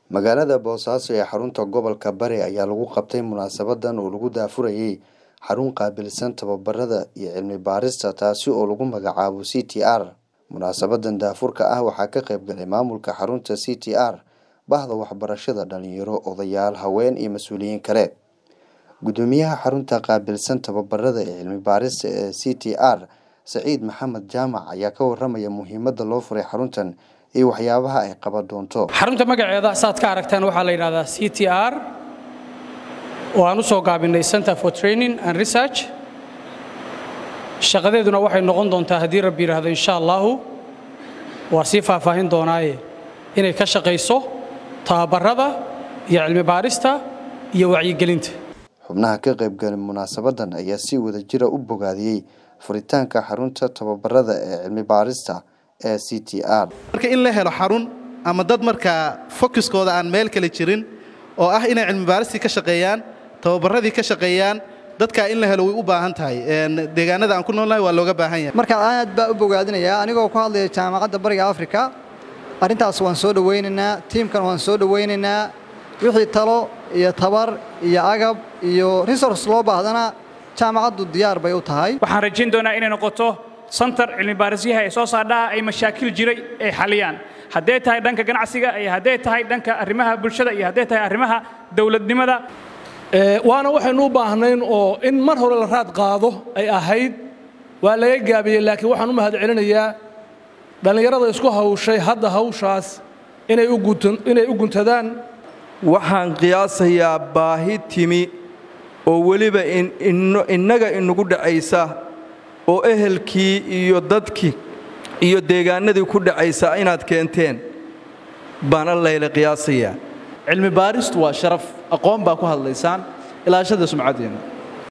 magaalada boosaaso ee xarunta gobolka bari ayaa lagu qabtay munaasabadan oo lagu daafurayay xarun qaabilsan tababarada iyo cilmi baarista taasi oo lagu magacaabo c t r munaasabadan daafurka ah waxaa ka qayb galay maamulka xarunta c t r bahda waxbarashada dhalinyaro odayaal haween iyo mas-uuliyiin kale gudoomiyaha xarunta qaabilsan tababarada ee cilmi baarista ee c t r saciid maxamed jaamac ayaa ka waramaya muhiimada loo furay xaruntan iyo waxyaabaha ay qaban doonto xarunta magaceeda saad ka aragtaan waxaa la yidhahdaa c t r oo aan u soo gaabinay center for training and research shaqadeeduna waxay noqon doontaa haddii rabbi yidhaahdo insha allahu waa sii faahfaahin doonaaye inay ka shaqayso tababarada iyo cilmi baarista iyo wacyigelinta xubnaha ka qaybgalay munaasabadan ayaa si wada jira u bogaadiyey furitaanka xarunta tababarada ee cilmi baarista ee c t r marka in la helo xarun ama dad markaa focuskooda aan meel kale jirin oo ah inay cilmi baaristii ka shaqeeyaan tababaradii ka shaqeeyaan dadkaa in la helo way u baahan tahay deegaanada aan ku noolnahay waa looga baahan yahay marka aad baa u bogaadinayaa anigoo ku hadlaya jaamacadda bariga afrika arrintaas waan soo dhowaynaynaa tiimkan waan soo dhowaynaynaa wixii talo iyo tabar iyo agab iyo resource loo baahdana jaamacaddu diyaar bay u tahay waxaan rajayn doonaa inay noqoto santar cilmi baarisyaha ee soo saardhaha ay mashaakil jiray ay xaliyaan hadday tahay dhanka ganacsiga iyo hadday tahay dhanka arrimaha bulshada iyo hadday tahay arrimaha dowladnimada waana waxaynu u baahnayn oo in mar hore la raad qaado ay ahayd waa laga gaabiyey laakiin waxaan u mahad celinayaa dhallinyarada isku hawshay hadda hawshaas inay u guntadaan waxaan qiyaasayaa baahi timi oo weliba innaga inagu dhacaysa oo ehelkii iyo dadkii iyo deegaanadii ku dhacaysa inaad keenteen baana layla qiyaasayaa cilmi baaristu waa sharaf aqoon baa ku hadlaysaan ilaashada sumcaddeena